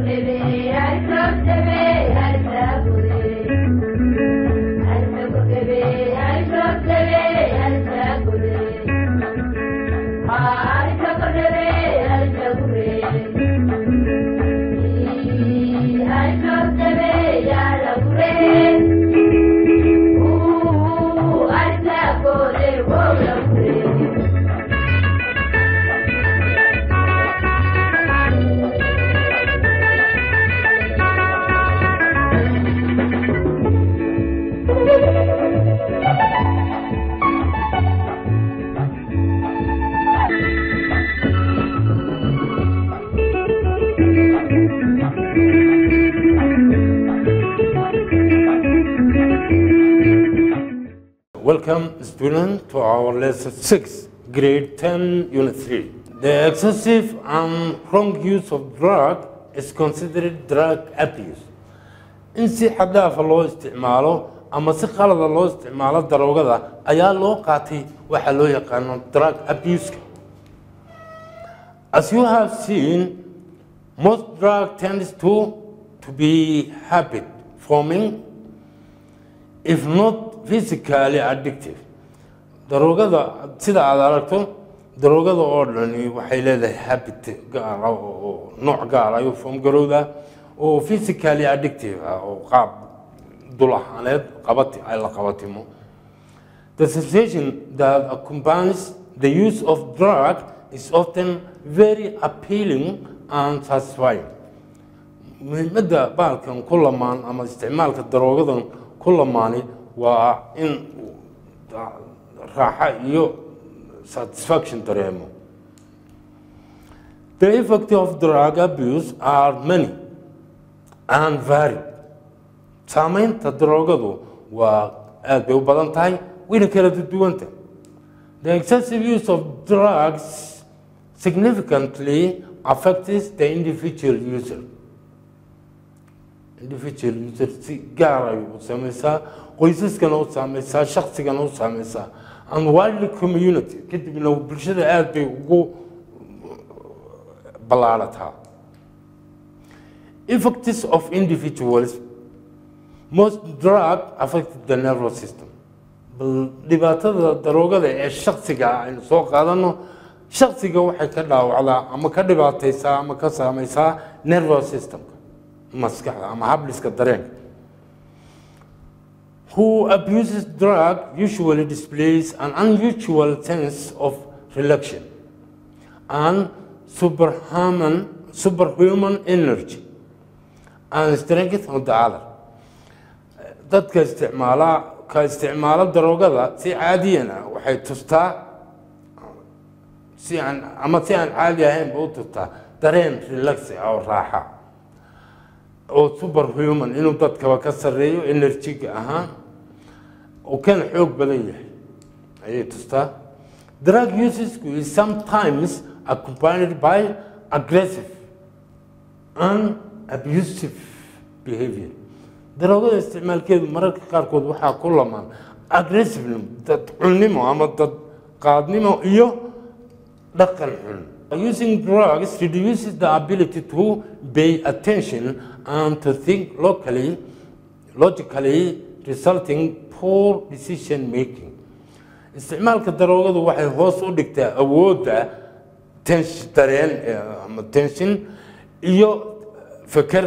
Welcome, student, to our lesson 6, grade 10, unit 3. The excessive and wrong use of drug is considered drug abuse. In si xad dhaafa loo isticmaalo ama si qalada loo isticmaalo daroogada ayaa loo qaatay waxa loo yaqaano drug abuse. As you have seen, most drug tends to, to be habit forming if not physically addictive daroogada sida aad aragto daroogada oo dhani waxay leedahay habit gaara oo nooc gaar ayuu foom garowda oo physically addictive ah oo qaab dul ahaaneed qabati ay la qabatimo the sensation that accompanies the use of drug is often very appealing and satisfying muhiimadda baalkan ku lamaan ama isticmaalka daroogadan ku lamaani waa in raaxa iyo satisfaction dareemo the effect of drug abuse are many and varied saamaynta daroogadu waa aad bay u badan tahay wayna kala duwanta the excessive use of drugs significantly affects the individual user individual user si gaar ay u saameysaa qoysaskana u saameysaa shaksigana u saameysaa and widely community kadibna bulshada aad bay ugu ballaarataa effects of individuals most drug affect the nervous system bal dhibaatada daroogada ee shaksiga aynu soo qaadano shaksiga waxay ka dhaawacdaa ama ka dhibaateysaa ama ka saameysaa nervous systemka maskaxda ama habliska dareenka who abuses drug usually displays an unusual sense of relaxation and superhuman, superhuman energy and strength on the other. dadka isticmaala ka isticmaala daroogada si caadiyan ah waxay tustaa si aan ama si aan caadi ahaynba u tustaa dareen relaxi ah oo raaxa oo superhuman inuu dadkaba ka sarreeyo enerjiga ahaan oo kana xoog badan yahay ayay tustaa drug usesku is sometimes accompanied by aggressive and abusive behavior daroogada isticmaalkeedu mararka qaarkood waxaa ku lamaan aggressivenimo dad cunnimo ama dad qaadnimo iyo dhaqan xun using drugs reduces the ability to pay attention and to think locally logically resulting poor decision making isticmaalka daroogadu waxay hoos u dhigtaa awoodda tension dareen ama tension iyo feker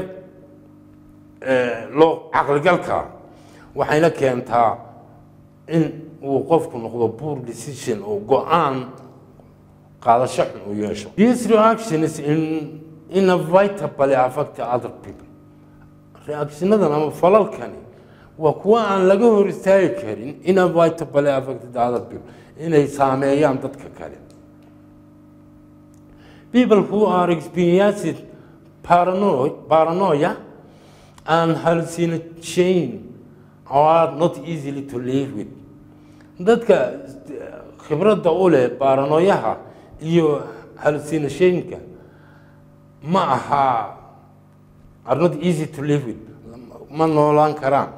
loo caqligalka waxayna keentaa in uu qofku noqdo poor decision oo go-aan qaadasho xun uu yeesho these reactions in inevitably affect other people reactionadan ama falalkani waa kuwa aan laga hor istaagi karin inevitably affect other people inay saameeyaan dadka kale people who are experiencing paranoia, paranoia and hallucination are not easily to live with dadka khibradda u leh baaranoyaha iyo hallucinationka ma aha are not easy to live with ma noolaan karaan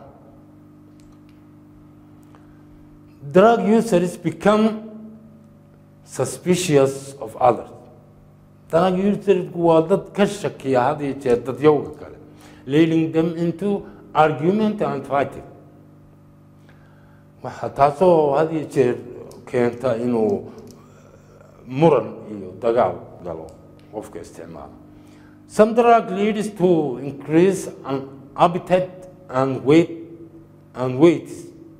drug users become suspicious of others drug usersku waa dad ka shakiya had iyo jeer dadyowga kale leading them into argument and fighting waxa taasoo had iyo jeer keenta inuu muran iyo dagaal galo qofka isticmaala some drug leads to increase an appetite and weight and weight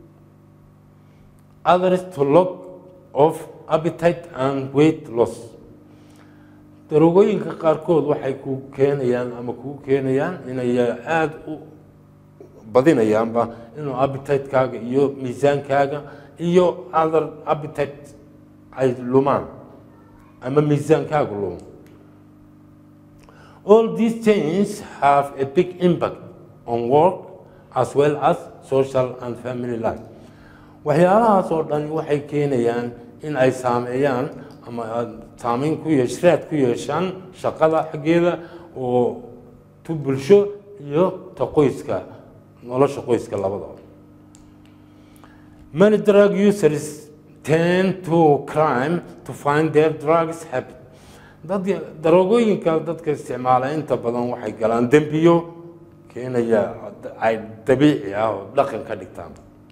others to lack of appetite and weight loss darogooyinka qaarkood waxay ku keenayaan ama kuu keenayaan inay aada u badinayaanba inuu appetite-kaaga iyo miisaankaaga iyo other appetite ay lumaan ama miisaankaaga lumo all these changes have a big impact on work as well as social and family life waxyaalahaas oo dhan waxay keenayaan in ay saameeyaan ama saameyn ku yeesh raad ku yeeshaan shaqada xaggeeda oo tu bulsho iyo ta qoyska nolosha qoyska labadaba many drug users tend to crime to find their drugs happy dad daroogooyinka dadka isticmaala inta badan waxay galaan dembiyo keenaya ay dabiici ah oo dhaqan ka dhigtaan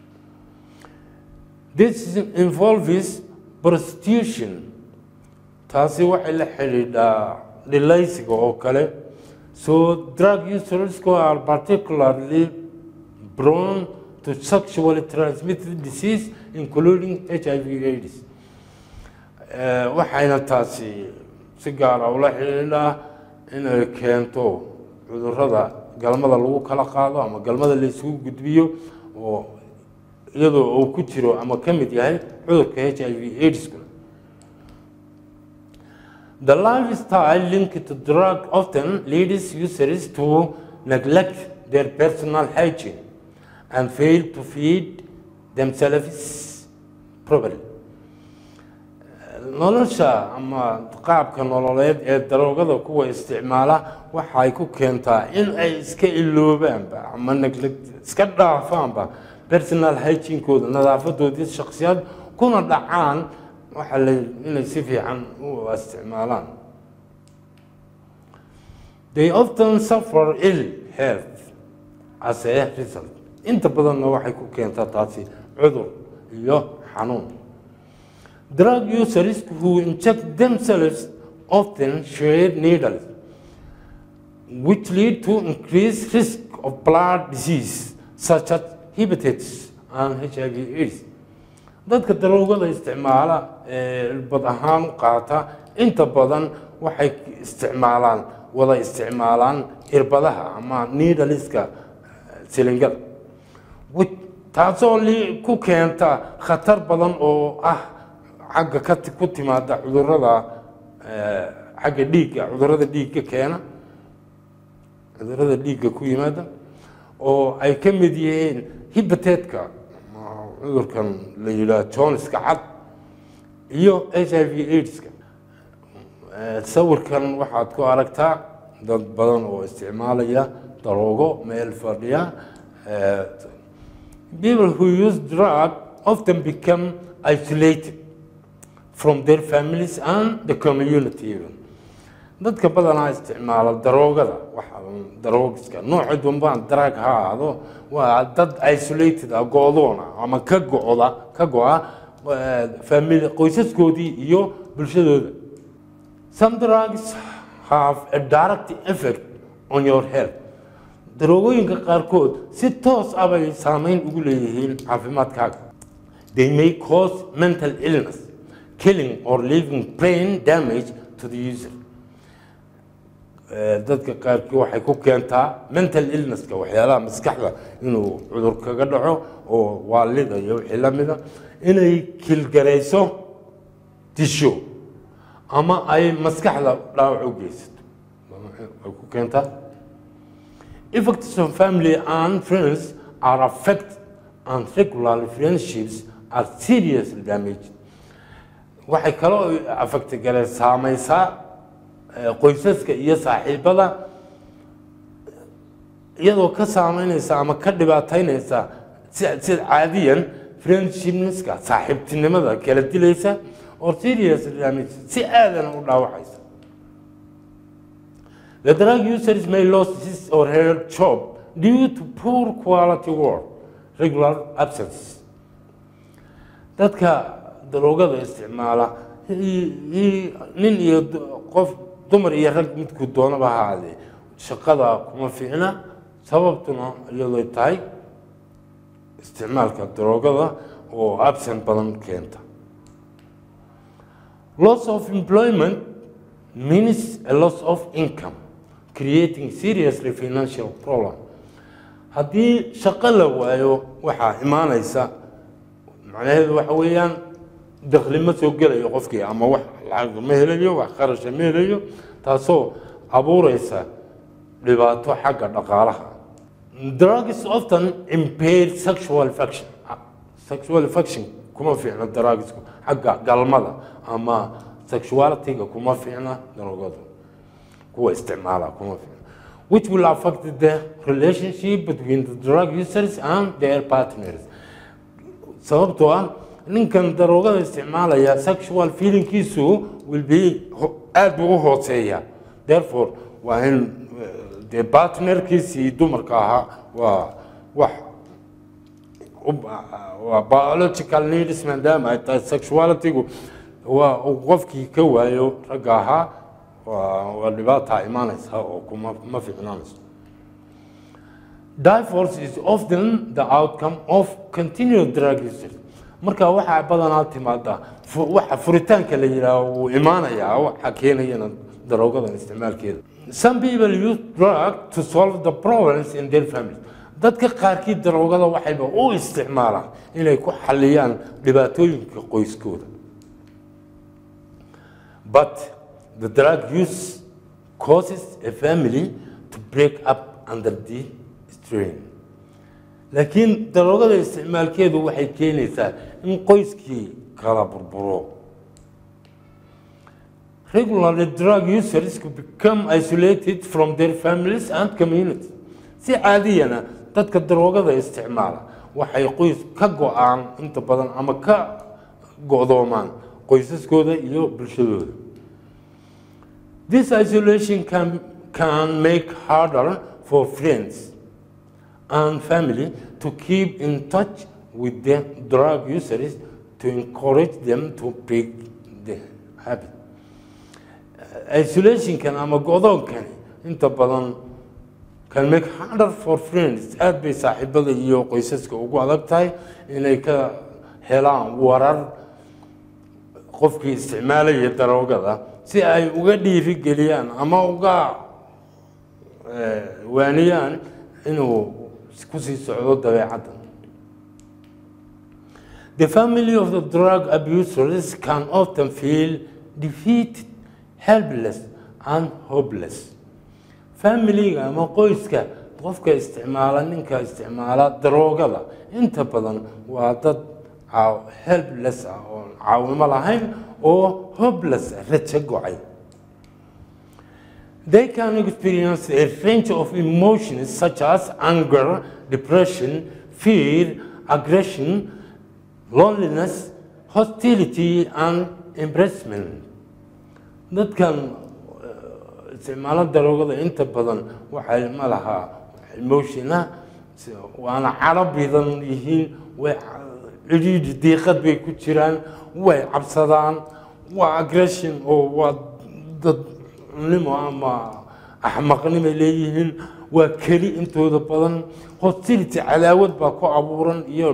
this involves prostitution taasi waxay la xidhiidhaa dhilaysiga oo kale so drug usersku are particularly prone to sexually transmitted disease including h i v aids waxayna taasi si gaara ula xidhiidhaa inay keento cudurada galmada lagu kala qaado ama galmada la isugu gudbiyo oo iyadoo uu ku jiro ama ka mid yahay cudurka h i v aidskuna The lifestyle linked to drug often leads users to neglect their personal hygiene and fail to feed themselves properly. nolosha ama qaabka nololeed ee daroogada kuwa isticmaala waxay ku keentaa in ay iska iloobaanba ama neglect iska dhaafaanba personal hygiene-kooda nadaafadoodii shaksiyad kuna dhacaan waxa la inay si fiican u isticmaalaan they often suffer ill health as a result inta badanna waxay ku keentaa taasi cudur iyo xanuun drug users who inject themselves often share needles which lead to increased risk of blood disease such as hepatitis and hiv aids dadka daroogada isticmaala ee bad ahaan u qaata inta badan waxay isticmaalaan wada isticmaalaan irbadaha ama needaliska silingada taasoo ku keenta khatar badan oo ah xagga ka ku timaada cudurada xagga dhiigga cudurada dhiigga keena cudurada dhiigga ku yimaada oo ay ka mid yihiin hibateedka cudurkan la yidhaah joniska cad iyo h i v aidska sawirkan waxaad ku aragtaa dad badan oo isticmaalaya daroogo meel fadhiya people who use drug often become isolated from their families and the community even dadka badanaa isticmaala daroogada waxa daroogiska nooca dunbaan drug ha ahaado waa dad isolated ah go-doona ama ka go-da ka go-a family qoysaskoodii iyo bulshadooda some drugs have a direct effect on your health daroogooyinka qaarkood si toos ah bay saameyn ugu leeyihiin caafimaadkaaga they may cause mental illness killing or leaving brain damage to the user dadka qaarkii waxay ku keentaa mental illnesska waxyaalaha maskaxda inuu cudur kaga dhaco oo waalida iyo wixii la mida inay kilgarayso disho ama ay maskaxda dhaawac u geysato ay ku keentaa effects on family and friends are affected and regular friendships are seriously damaged waxay kaloo affecti galeen saamaysaa qoysaska iyo saaxiibada iyadoo ka saameynaysa ama ka dhibaataynaysa sida caadiyan friendshipneska saaxiibtinimada kala dilaysa oo serious damage si aadana u dhaawacaysa The drug users may lose his or her job due to poor quality work, regular absences. Dadka daroogada isticmaala nin iyo qof dumar iyo rag midku doonaba ha ahaadee shaqada kuma fiicna sababtuna iyadoo tahay isticmaalka daroogada oo absent badan keenta loss of employment means a loss of income creating seriously financial problem haddii shaqo la waayo waxaa imaanaysa macnaheedu waxa weeyaan dakli ma soo gelayo qofkii ama wax lacag ma helayo wax qarasha ma helayo taasoo abuureysa dhibaato xagga dhaqaalaha drugs often impair sexual function sexual function kuma fiicna drugsku xagga galmada ama sexualityga kuma fiicna daroogadu kuwa isticmaala kuma fiicna which will affect the relationship between the drug users and their partners sababtoo ah ninkan daroogada isticmaalaya sexual feelingkiisu will be aada buu u hooseeya therefore waa in dee partnerkiisii dumarka ahaa waa wax waa biological needs maadaama ay tahay sexualitygu waa uu qofkii ka waayo ragga ahaa waa dhibaataa imaanaysa oo kuma ma fiicnaanayso divorce is often the outcome of continued drug usage marka waxaa badanaa timaada waxa furitaanka la yidhaaho wuu imaanayaa waxa keenayana daroogadan isticmaalkeeda some people use drug to solve the problems in their family dadka qaarkii daroogada waxayba u isticmaalaan inay ku xaliyaan dhibaatooyinka qoyskooda but the drug use causes a family to break up under the strain laakiin daroogada isticmaalkeedu waxay keenaysaa in qoyskii kala burburo regularly drug users could become isolated from their families and community si caadiyana dadka daroogada isticmaala waxay qoys ka go-aan inta badan ama ka go-doomaan qoysaskooda iyo bulshadooda this isolation can, can make harder for friends and family to keep in touch with the drug users to encourage them to break the habit. Isolationkan ama go'doonkani inta badan can make harder for friends aad bay saaxiibada iyo qoysaska ugu adag tahay inay ka helaan warar qofkii isticmaalaya daroogada si ay uga dhiirigeliyaan ama uga waaniyaan inuu kusii socdo dabeecadda The family of the drug abusers can often feel defeated, helpless, and hopeless. Familiga ama qoyska qofka isticmaala ninka isticmaala daroogada inta badan waa dad helpless ah oo caawimo lahayn oo hopeless rajo gocay. They can experience a range of emotions such as anger, depression, fear, aggression, loneliness, hostility, and embarrassment. Dadkan isticmaalo daroogada inta badan waxay ma lahaa emotiona waana caro bidan yihiin way cidhiidhi diiqad bay ku jiraan way cabsadaan waa aggression oo waa dadnimo ama axmaqnimay leeyihiin waa keli intooda badan hostility cadaawad baa ku abuuran iyo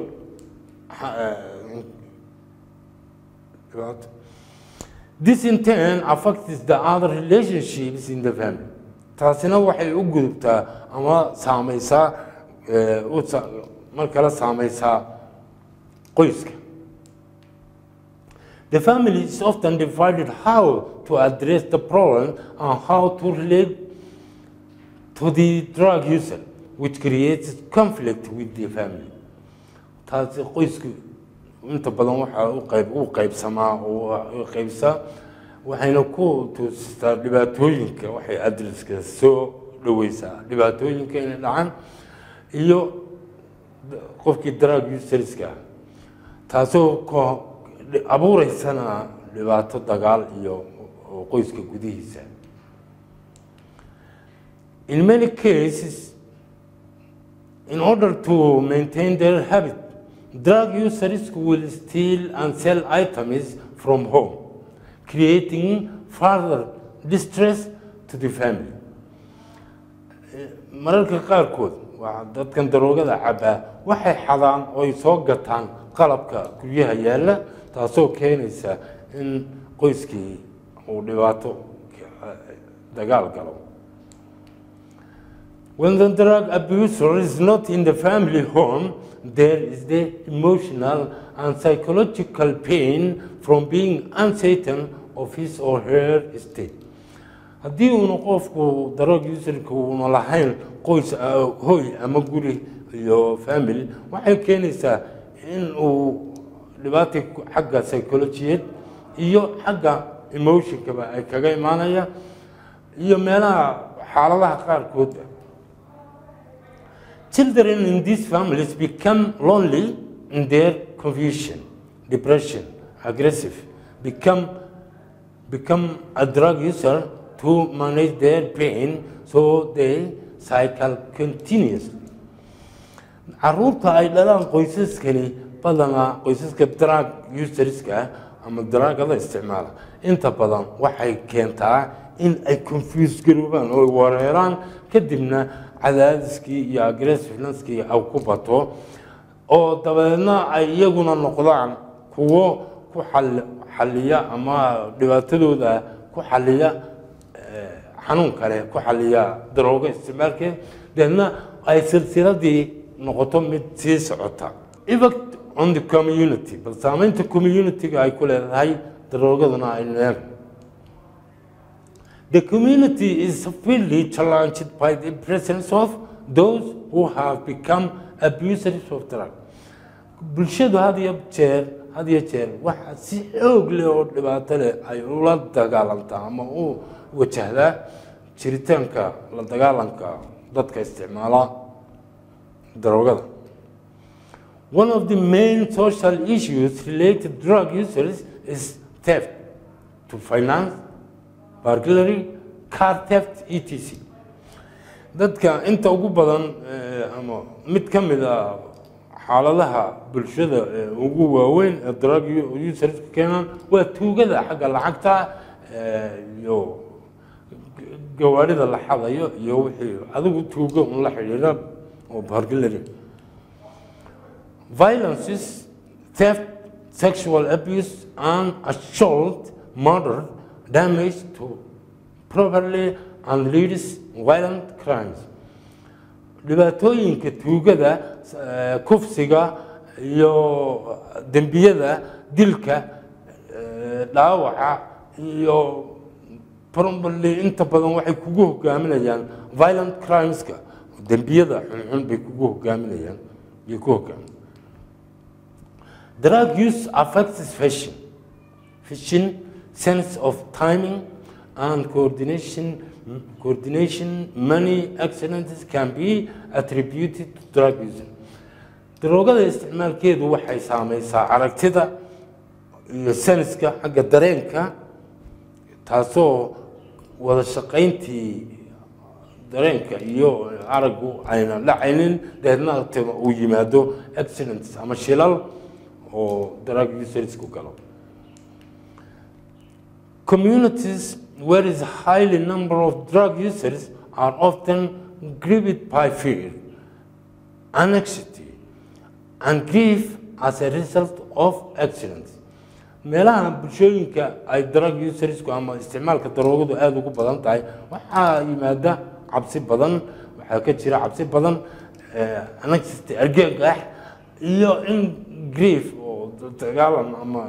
This in turn affects the other relationships in the family. taasina waxay u gudubtaa ama saameysaa mar kale saameysaa qoyska. The family is often divided how to address the problem and how to relate to the drug user, which creates conflict with the family. taasi qoysku inta badan waxaa u qayb u qaybsamaa oo qaybsaa waxayna ku tuustaa dhibaatooyinka waxay adreska soo dhaweysaa dhibaatooyinka inay dhacaan iyo qofkii drug userska taasoo abuureysana dhibaato dagaal iyo qoyska gudihiisa In many cases, in order to maintain their habit, drug users will steal and sell items from home, creating further distress to the family. mararka qaarkood waa dadkan daroogada cabaa waxay xadaan oo ay soo gataan qalabka guryaha yaalla taasoo keenaysa in qoyskii uu dhibaato dagaal galo When the drug abuser is not in the family home, there is the emotional and psychological pain from being uncertain of his or her state. haddii uuna qofku drug userka uuna lahayn qoys hoy ama guri iyo family waxay keenaysaa in uu dhibaata xagga psychologiyeed iyo xagga emotionkaba ay kaga imaanaya iyo meelaha xaaladaha qaarkood Children in these families become lonely in their confusion, depression, aggressive, become, become a drug user to manage their pain, so they cycle continuously. caruurta ay dhalaan qoysaskani badanaa qoysaska drug userska ama dragada isticmaala inta badan waxay keentaa in ay confuse garoobaan oo wareeraan kadibna cadaadiskii iyo aggressiveneskii ay ku bato oo dabadeedna ay iyaguna noqdaan kuwo ku xaliya ama dhibaatadooda ku xaliya xanuun kale ku xaliya daroogo isticmaalkeed deedna ay silsiladii noqoto mid sii socota effect on the community bal saameynta community-ga ay ku leedahay daroogaduna ay neel The community is severely challenged by the presence of those who have become abusers of drugs. bulshadu had iyo jeer had iyo jeer waxa si xoog leh oo dhibaato leh ay ula dagaalantaa ama u wajahdaa jiritaanka la dagaalanka dadka isticmaala daroogada One of the main social issues related to drug users is theft to finance burglary, car theft, etc. dadka inta ugu badan ama mid ka mid a xaaladaha bulshada ugu waaweyn ee drug userska keenaan waa tuugada xagga lacagta iyo gawaarida la xadayo iyo wixii adigu tuugo un la xidhiidha oo burglary violences theft sexual abuse and assault murder damage to properly and leads violent crimes dhibaatooyinka tuugada kufsiga iyo dembiyada dilka dhaawaca iyo probably inta badan waxay kugu hogaaminayaan violent crimeska dembiyada xunxun bay kugu hogaaminayaan bay ku hogaamin drug use affects fashion fashion sense of timing and coordination coordination many accidents can be attributed to drug using daroogada isticmaalkeedu waxay saameysaa aragtida iyo saniska xagga dareenka taasoo wada shaqayntii dareenka iyo araggu ayna dhacaynin deedna uu yimaado accidents ama shilal oo drug usersku galo communities where is a highly number of drug users are often grieved by fear, anxiety, and grief as a result of accidents. meelaha bulshooyinka ay drug usersku ama isticmaalka daroogadu aada ugu badan tahay waxaa yimaada cabsi badan waxaa ka jira cabsi badan anxiety argagax iyo in grief oo dagaalan ama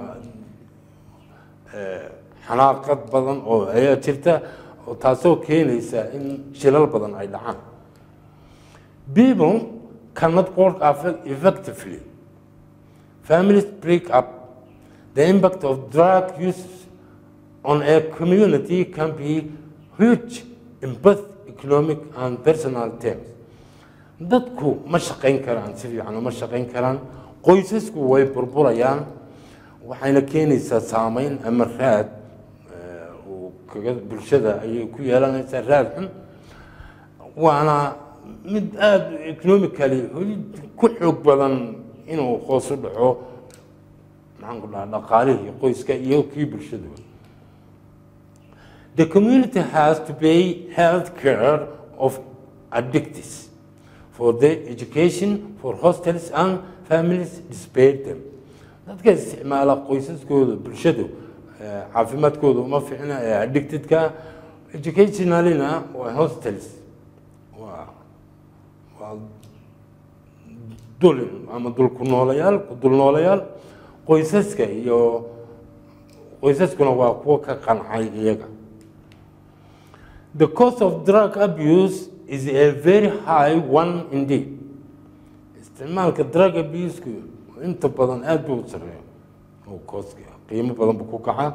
xanaaqad badan oo ayaa jirta oo taasoo keenaysa in shilal badan ay dhacaan people cannot work effectively families break up the impact of drug use on a community can be huge in both economic and personal terms dadku ma shaqayn karaan si fiican uma shaqayn karaan qoysasku way burburayaan waxayna keenaysaa saameyn ama raad bulshada ayay ku yeelanaysaa raad xun waana mid aada economically ku xoog badan inuu hoos u dhaco maxaan ku dhaha dhaqaalihii qoyska iyo kii bulshadaba The community has to pay health care of addicts for their education, for hostels and families despite them. dadka isticmaala qoysaskooda bulshadu eh, caafimaadkooda uma fiicna ee addictedka educationalina waa hostels waa waa dulin ama dulku noolayaal ku dul noolayaal qoysaska iyo qoysaskuna waa kuwo ka qancay iyaga The cost of drug abuse is a very high one indeed. Isticmaalka drug abuse-ku inta badan aad buu u sareeya oo kooska qiimo badan buu ku kacaa.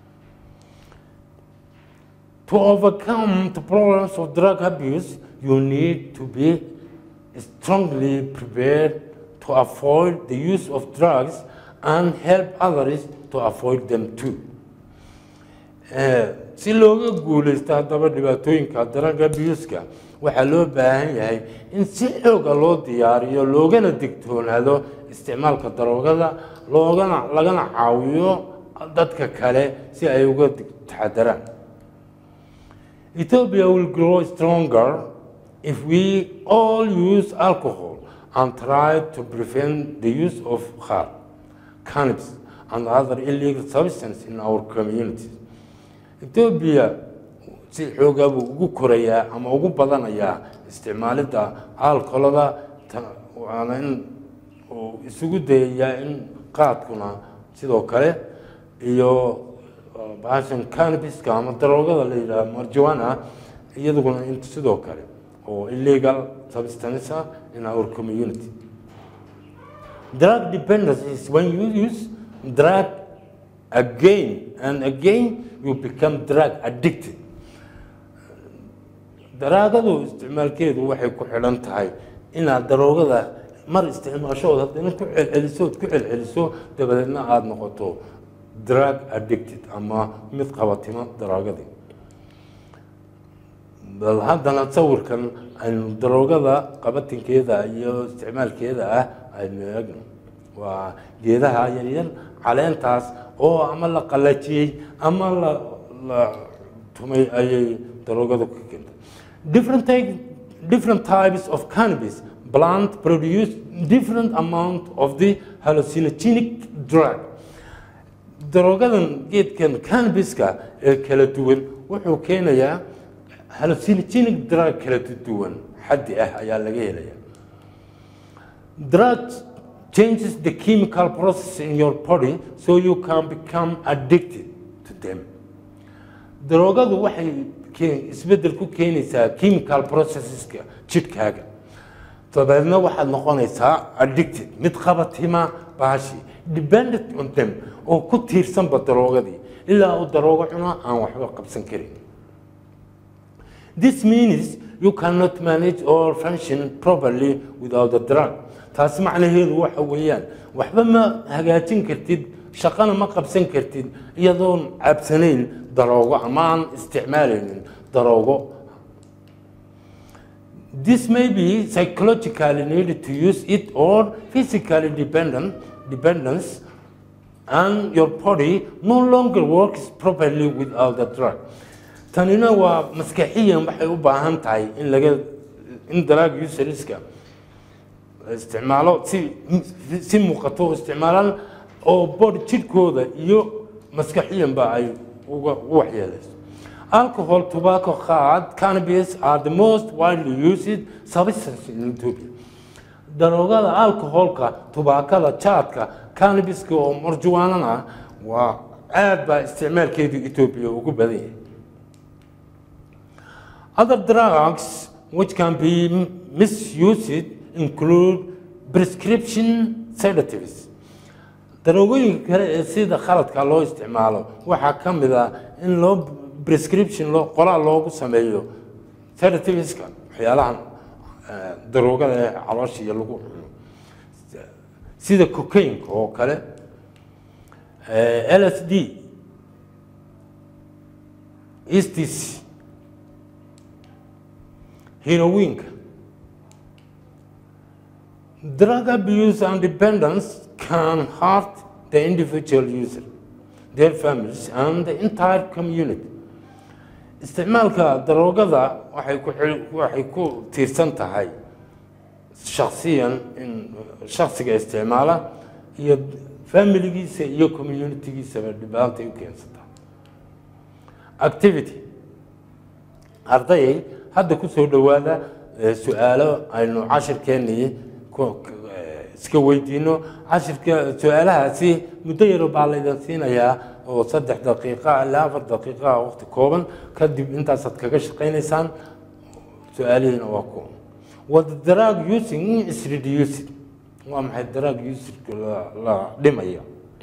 To overcome the problems of drug abuse, you need to be strongly prepared to avoid the use of drugs and help others to avoid them too. Eh, si looga guuleysto haddaba dhibaatooyinka drug abuse-ka waxaa loo baahan yahay in si xooga loo diyaariyo loogana digtoonaado isticmaalka daroogada loogana lagana caawiyo dadka kale si ay uga dig- taxadaraan Ethiopia will grow stronger if we all use alcohol and try to prevent the use of hard, cannabis, and other illegal substances in our communities. Ethiopia si xoogaa buu ugu korayaa ama ugu badanayaa isticmaalidda alkoholada ta- waana in uu isugu dayayaa in qaadkuna sidoo kale iyo uh, bahashan cannabiska ama daroogada la yidhaha marijuana iyaduguna in sidoo kale oo illegal substance ah in our community drug dependence is when you use drug again and again you become drug addicted daraagadu isticmaalkeedu waxay ku xidhan tahay inaad daroogada mar isticmaashood haddana ku celceliso ood ku celceliso dabadeedna aada noqoto drug addicted ama mid qabatimo daraagadii bal haddana sawirkan aynu daroogada qabatinkeeda iyo isticmaalkeeda ah aynu eegno waa geedaha yaryar caleentaas oo ama la qalajiyey ama la la tumay ayay daroogadu ka keentay different type, different types of cannabis plant produce different amount of the hallucinogenic drug daroogadan geedkan cannabiska ee kala duwan wuxuu keenayaa hallucinogenic drug kala duwan xaddi ah ayaa laga helaya drug changes the chemical process in your body so you can become addicted to them daroogadu waxay ke- isbeddel ku keenaysaa chemical processeska jidhkaaga dabeedna waxaad noqonaysaa addicted mid qabatima baashi dependent on them oo ku tiirsanba daroogadii ilaa uu daroogo cuno aan waxba qabsan karin This means you cannot manage or function properly without the drug. taasi macnaheedu waxa weeyaan waxba ma hagaajin kartid shaqana ma qabsan kartid iyadoon cabsanayn daroogo ama aan isticmaalaynin daroogo This may be psychologically needed to use it or physically dependent dependence and your body no longer works properly without the drug. tanina waa maskaxiyan waxay u baahan tahay in laga in drug userska la isticmaalo si si muuqato u isticmaalaan oo body jidhkooda iyo maskaxiyanba ay uga u waxyeelayso alcohol tobacco hard cannabis are the most widely used substances in Ethiopia daroogada alcoholka tubaakada jaadka cannabiska oo marjuwaanana waa aad baa isticmaalkeedu Ethiopia ugu badan yahay Other drugs which can be misused include prescription sedatives. daroogooyinka kale ee sida khaladka loo isticmaalo waxaa ka mid ah in loo prescription loo qoraal loogu sameeyo sedativeska waxyaalahan eh, daroogada ee caloosha iyo lagu cuno sida cocaine oo kale eh, LSD ecstasy heroinka drug abuse and dependence can hurt the individual user their families and the entire community isticmaalka daroogada waxay ku xil- waxay ku tiirsan tahay shaksiyan in shaksiga isticmaala iyo familigiisa iyo communitygiisaba dhibaatay u keensataa activity ardayay hadda ku soo dhowaada eh, su-aalo aynu cashirkeennii ku- eh, iska weydiino cashirka su-aalahaasi muddo yaro baa laydin siinayaa oo saddex daqiiqa ilaa afar daqiiqa waqti kooban kadib intaasaad kaga shaqaynaysaan su-aalihiina waa ku what drug using is reducing waa maxay drug usage la, la dhimaya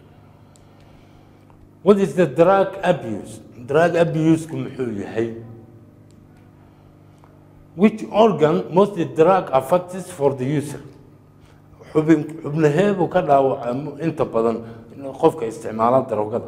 what is the drug abuse drug abuse-ku muxuu yahay which organ most the drug affects for the user xubin xubnaheebuu ka dhaawacamo inta badan qofka isticmaala daroogada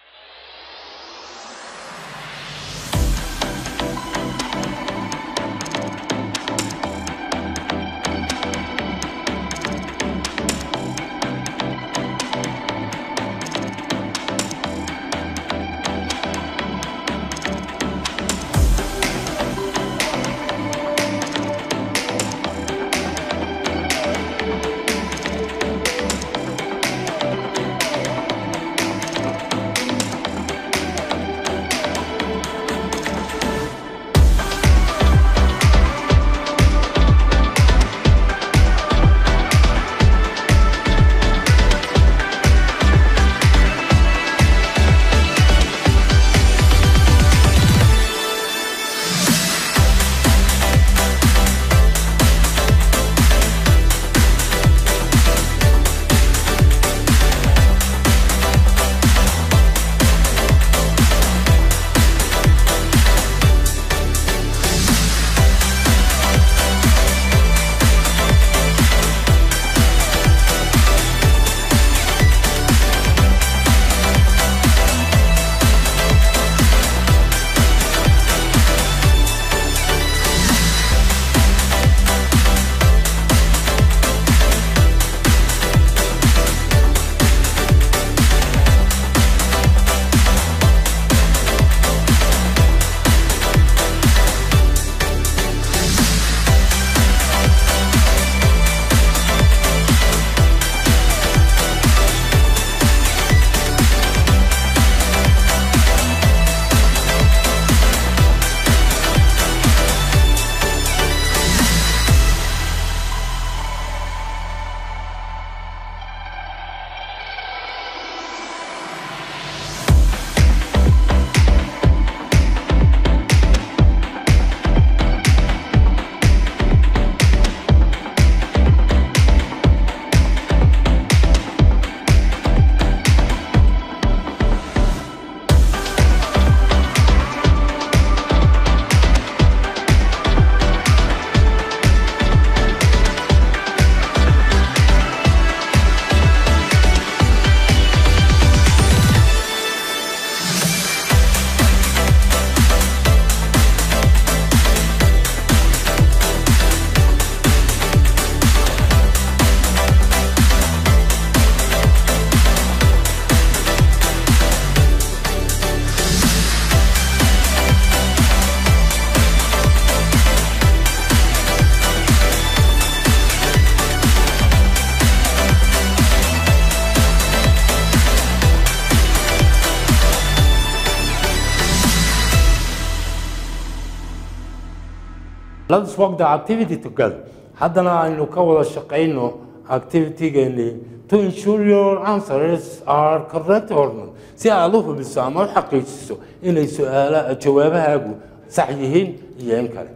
let's work the activity together haddana aynu ka wada shaqayno activitygeeni to ensure your answers are correct or not si aad u hubiso ama u xaqiijiso inay su-aala jawaabahaagu sax yihiin iyo in kale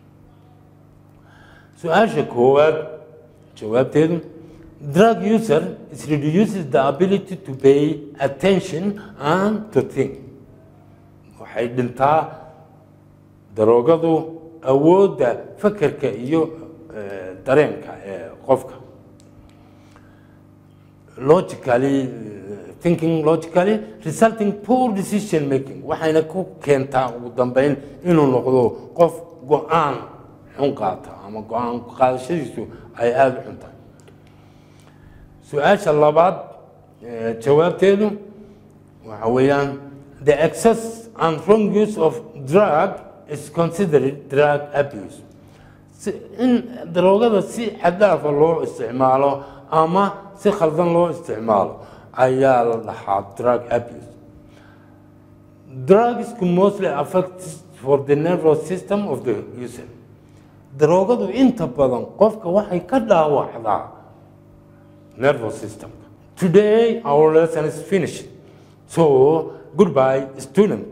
su-aasha koowaad jawaabteedu drug user is reduces the ability to pay attention and to think waxay dhintaa daroogadu awoodda fakerka iyo eh, dareenka ee qofka logically eh, thinking logically resulting poor decision making waxayna ku keentaa ugu dambeyn inuu noqdo qof go-aan xun qaata ama go-aan qaadashadiisu ay aada u xun tahay su-aasha labaad eh, jawaabteedu waxa weeyaan the excess and wrong use of drug is considered drug abuse si in daroogada si xadaafa loo isticmaalo ama si khaldan loo isticmaalo ayaa la dhahaa drug abuse drugs can mostly affect for the nervous system of the user daroogadu inta badan qofka waxay ka dhaawacdaa nervous system today our lesson is finished so goodbye student